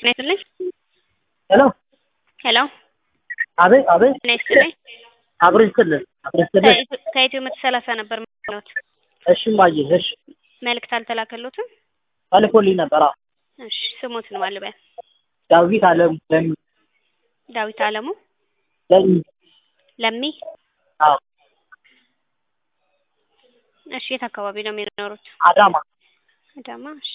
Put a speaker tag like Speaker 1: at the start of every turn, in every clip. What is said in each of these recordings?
Speaker 1: ጤና ይስጥልኝ።
Speaker 2: ሄሎ
Speaker 1: ሄሎ
Speaker 2: አቤት አቤት
Speaker 1: ጤና ይስጥልኝ።
Speaker 2: አብሮ ይስጥልን አብሮ ይስጥልን።
Speaker 1: ከኢትዮ- ከኢትዮ መቶ ሰላሳ ነበር ማለት
Speaker 2: እሺ እማዬ እሺ
Speaker 1: መልእክት አልተላከሎትም?
Speaker 2: ተልኮልኝ ነበር። አዎ
Speaker 1: እሺ ስሞት ነው አልበያ
Speaker 2: ዳዊት አለም ለሚ
Speaker 1: ዳዊት አለሙ
Speaker 2: ለሚ
Speaker 1: ለሚ
Speaker 2: አዎ
Speaker 1: እሺ የት አካባቢ ነው የሚኖሩት?
Speaker 2: አዳማ
Speaker 1: አዳማ እሺ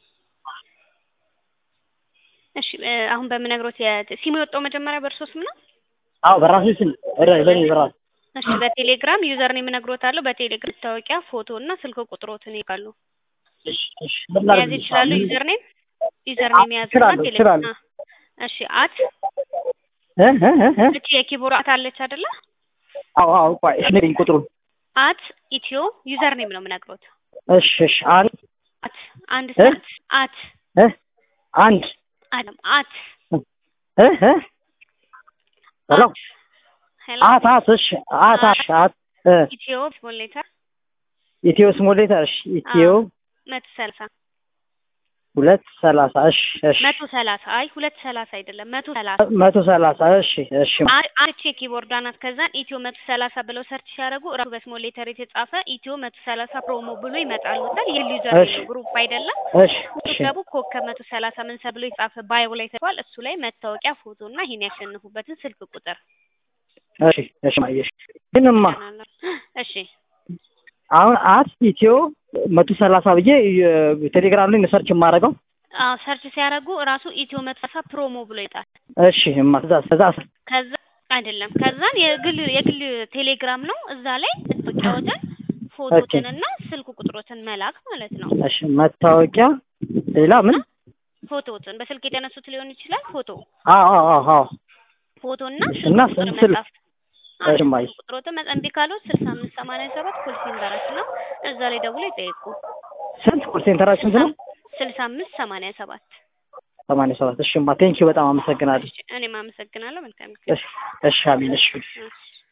Speaker 1: እሺ እ አሁን በምነግሮት የ- ሲሙ የወጣው መጀመሪያ በእርሶ ስም ነው?
Speaker 2: አዎ በራሴ ስም በ- በእኔ በራሴ
Speaker 1: እሺ በቴሌግራም ዩዘር ኔም እነግሮታለሁ። በቴሌግራም መታወቂያ ፎቶ እና ስልክ ቁጥሮትን ይልካሉ።
Speaker 2: እሺ እሺ ምን
Speaker 1: መያዝ
Speaker 2: ላድርግ?
Speaker 1: ይችላሉ። ዩዘር ኔም ዩዘር ኔም ያዙና
Speaker 2: እችላለሁ፣
Speaker 1: ቴሌግራም
Speaker 2: እችላለሁ።
Speaker 1: እሺ አት
Speaker 2: እ እ እ እ
Speaker 1: እቺ የኪቦርድ አት አለች አይደለ?
Speaker 2: አዎ አዎ ቆይ እሺ ንገሪኝ ቁጥሩን።
Speaker 1: አት ኢትዮ ዩዘር ኔም ነው የምነግሮት።
Speaker 2: እሺ እሺ አንድ
Speaker 1: አት አንድ
Speaker 2: እ?
Speaker 1: ሰዓት አት
Speaker 2: እ አንድ
Speaker 1: አለም አት
Speaker 2: እ እ ሄሎ
Speaker 1: አት ሄሎ
Speaker 2: አት አት እሺ አት አት አት እ
Speaker 1: ኢትዮ ስሞል ሌተር
Speaker 2: ኢትዮ ስሞል ሌተር እሺ ኢትዮ
Speaker 1: መቶ ሰላሳ
Speaker 2: ሁለት ሰላሳ እሺ እሺ
Speaker 1: መቶ ሰላሳ አይ ሁለት ሰላሳ አይደለም መቶ ሰላሳ
Speaker 2: መቶ ሰላሳ እሺ እሺ
Speaker 1: አ- አንቺ የኪቦርድ አናት ከዛን ኢትዮ መቶ ሰላሳ ብለው ሰርች ሲያደርጉ ራሱ በስሞል ሌተር የተጻፈ ኢትዮ መቶ ሰላሳ ፕሮሞ ብሎ ይመጣሉታል። ይህ ዩዘር
Speaker 2: እሺ።
Speaker 1: ነው ግሩፕ አይደለም።
Speaker 2: እሺ እሺ
Speaker 1: ሲገቡ ኮከብ መቶ ሰላሳ ምን ብሎ የተጻፈ ባዮ ላይ ተጽፏል። እሱ ላይ መታወቂያ ፎቶ እና ይሄን ያሸንፉበትን ስልክ ቁጥር
Speaker 2: እሺ እሺ ማየሽ ግንማ
Speaker 1: እሺ
Speaker 2: አሁን አት ኢትዮ መቶ ሰላሳ ብዬ የ- ቴሌግራም ላይ ነው ሰርች የማደርገው።
Speaker 1: አዎ ሰርች ሲያደርጉ ራሱ ኢትዮ መቶ ሰላሳ ፕሮሞ ብሎ ይጣል።
Speaker 2: እሺ እማ ከዛ ከዛ
Speaker 1: ከዛ አይደለም ከዛን የግል የግል ቴሌግራም ነው። እዛ ላይ መታወቂያዎትን ፎቶትን እና ስልክ ቁጥሮትን መላክ ማለት ነው።
Speaker 2: እሺ መታወቂያ ሌላ ምን?
Speaker 1: ፎቶትን በስልክ የተነሱት ሊሆን ይችላል። ፎቶ
Speaker 2: አዎ አዎ አዎ አዎ
Speaker 1: ፎቶ እና
Speaker 2: እና
Speaker 1: ስልክ ቁጥር
Speaker 2: ስልክ
Speaker 1: መጻፍ
Speaker 2: እሺ ማይ
Speaker 1: ቁጥሮትን መጸንቢ ካሉት ስልሳ አምስት ሰማንያ ሰባት ኮል ሴንተራችን ነው። እዛ ላይ ደውሎ ይጠይቁ።
Speaker 2: ስንት ኮል ሴንተራችን ስንት ነው?
Speaker 1: ስልሳ አምስት ሰማንያ ሰባት
Speaker 2: ሰማንያ ሰባት እሺ ማ ቴንኪው በጣም አመሰግናለሁ።
Speaker 1: እኔም አመሰግናለሁ። መልካም ጊዜ።
Speaker 2: እሺ እሺ አሚን እሺ
Speaker 1: እሺ